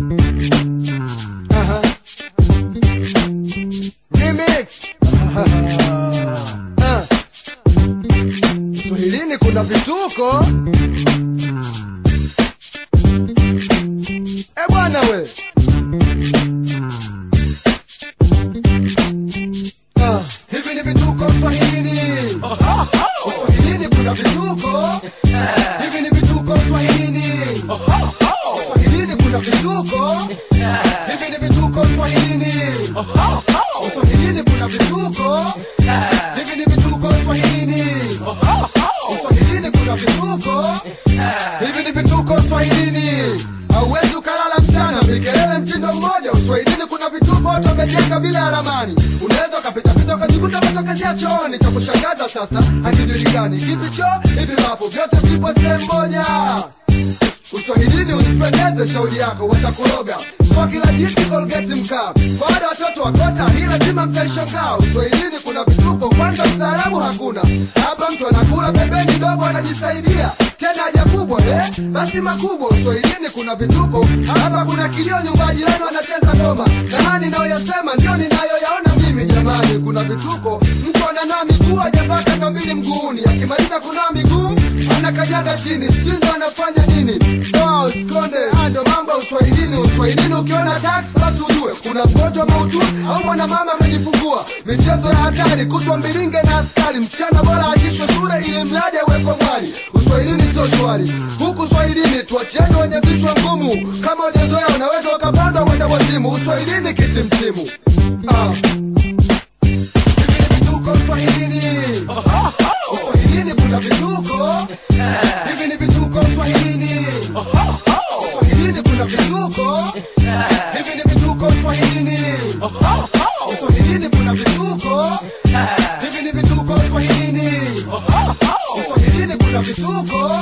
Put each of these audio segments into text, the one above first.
Aha. Remix. Ah. Swahilini kuna vituko. Eh bwana we. Ah, hivi ni vituko Swahilini. Swahilini kuna vituko. Hivi ni vituko Swahilini. Swahilini kuna vituko. Hivi ni vituko Swahilini. Swahilini kuna vituko. Hivi ni vituko Swahilini. Swahilini kuna vituko. Hivi ni vituko Swahilini. Hauwezi ukalala mchana vikelele mtindo mmoja. Uswahilini kuna vituko watu wamejenga bila ya ramani. Unaweza ukapita pita ukajikuta umetokezea chooni. Cha kushangaza sasa hakijulikani kipi choo hivi mapo vyote vipo sehemu moja. Uswahilini usipendeze shauri yako watakuroga kwa kila jiti Colgate mkaa kwa wale watoto wakota hii lazima mtaishangaa Uswahilini kuna vituko kwanza ustaarabu hakuna hapa mtu anakula pembeni dogo anajisaidia tena haja kubwa eh? basi makubwa Uswahilini kuna vituko hapa kuna kilio nyumba jirani wanacheza ngoma na haya ninayoyasema ndio ninayoyaona mimi jamani kuna vituko mtu ananaa miguu hajapaka ndo mbili mguuni akimaliza kunaa miguu anakanyaga chini sijui ndo anafanya nini Wow, sikonde haya ndo mambo ya uswahilini uswahilini ukiona tax basi ujue kuna mgonjwa maututi au mwanamama amejifungua michezo ya hatari kutwa mbilinge na askari msichana bora achishwe shule ili mradi awekwe mwali uswahilini sio shwari huku swahilini tuachieni wenye vichwa ngumu kama ujezoea unaweza ukapanda uende wazimu uswahilini kitimtimu ah. Hivi ni vituko Swahilini. Swahilini kuna vituko. Hivi ni vituko Swahilini. Swahilini kuna vituko. Hivi ni vituko Swahilini. Swahilini kuna vituko. Hivi ni vituko Swahilini. Swahilini kuna vituko.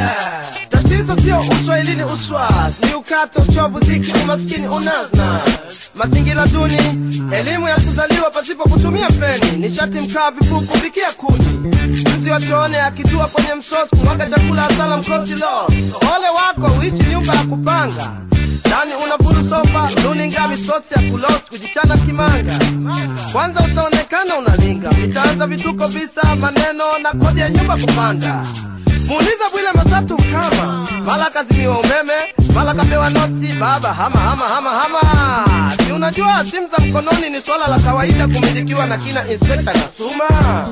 Tatizo sio uswahilini uswa, ni ukato, uchovu, ziki, umaskini, unazna, mazingira duni, elimu ya kuzaliwa pasipo kutumia peni, nishati, mkaa, vifuku, vikia kuni, mzi wa choone akitua kwenye msosi, kumwaga chakula asala, mkosi los. Ole wako uishi nyumba ya kupanga ndani unafuru sofa runinga misosi ya kulos kujichana kimanga kwanza utaonekana unalinga vitaanza vituko visa maneno na kodi ya nyumba kupanda muuliza bwile matatu mkama mala kazimiwa umeme mala kapewa noti baba hama hama hama hama si unajua simu za mkononi ni swala la kawaida kumilikiwa na kina inspekta kasuma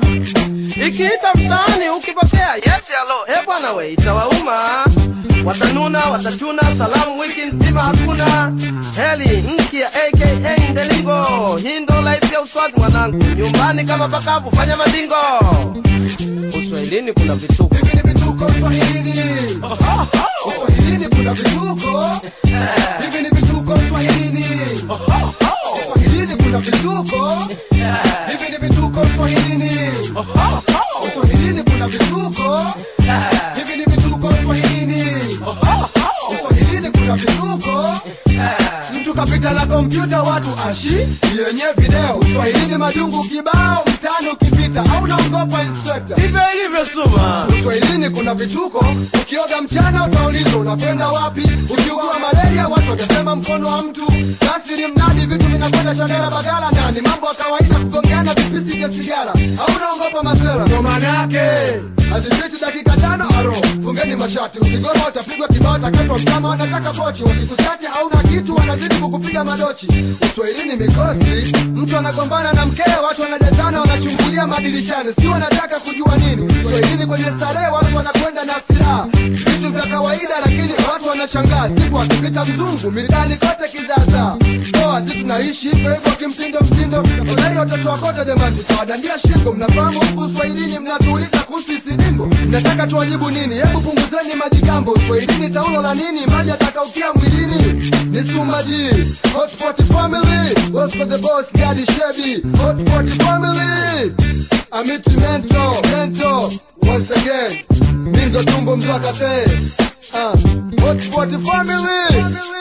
ikiita mtaani ukipokea yes halo e bwana we itawauma watanuna watachuna salamu wiki nzima hakuna heli nki ya aka ndelingo hindo life ya uswadi mwanangu nyumbani kama pakavu fanya madingo uswahilini kuna vituko Hivi ni vituko Swahilini. Swahilini kuna vituko. Hivi ni vituko Swahilini. Swahilini kuna vituko. Hivi ni vituko Swahilini. Swahilini kuna vituko. Hivi ni vituko Swahilini. Swahilini kuna vituko. Mtu kapita na kompyuta watu ashi yenye video Swahilini majungu kibao mtano ukipita au naogopa inspector hivyo ilivyo suma Uswahilini kuna vituko, ukioga mchana utaulizwa unakwenda wapi. Ukiugua malaria watu watasema mkono wa mtu. Kasiri mnadi vitu vinakwenda shagala bagala, na ni mambo ya kawaida kugongeana vipisi vya sigara. Au unaogopa masera? Ndo maana yake hazipiti dakika tano aro, fungeni mashati. Ukigoma utapigwa kibao, takatwa mtama, wanataka pochi. Wakikuchati hauna kitu, wanazidi kukupiga madochi. Uswahilini mikosi, mtu anagombana na mkewe, watu wanajazana, wanachungulia madirishani, sijui wanataka kujua nini. Uswahilini kwenye starehe, watu wanakwenda na silaha, vitu vya kawaida, lakini watu wanashangaa. Siku akipita mzungu mitaani kote kizaza, poa, si tunaishi hivyo hivyo kimtindo mtindo. Hodari watoto wakota, jamani, tutawadandia shingo. Mnafahamu huku Uswahilini, mnatuuliza kuhusu isidimbo, mnataka tuwajibu nini? Hebu punguzeni majigambo. Uswahilini taulo la nini? Maji atakaukia mwilini ni Sumaji Hotpot family What's for the boss Gadi Shebi Hotpot family Amiti Mento Mento Once again Minzo Tumbo Mzwakate uh, Hotpot family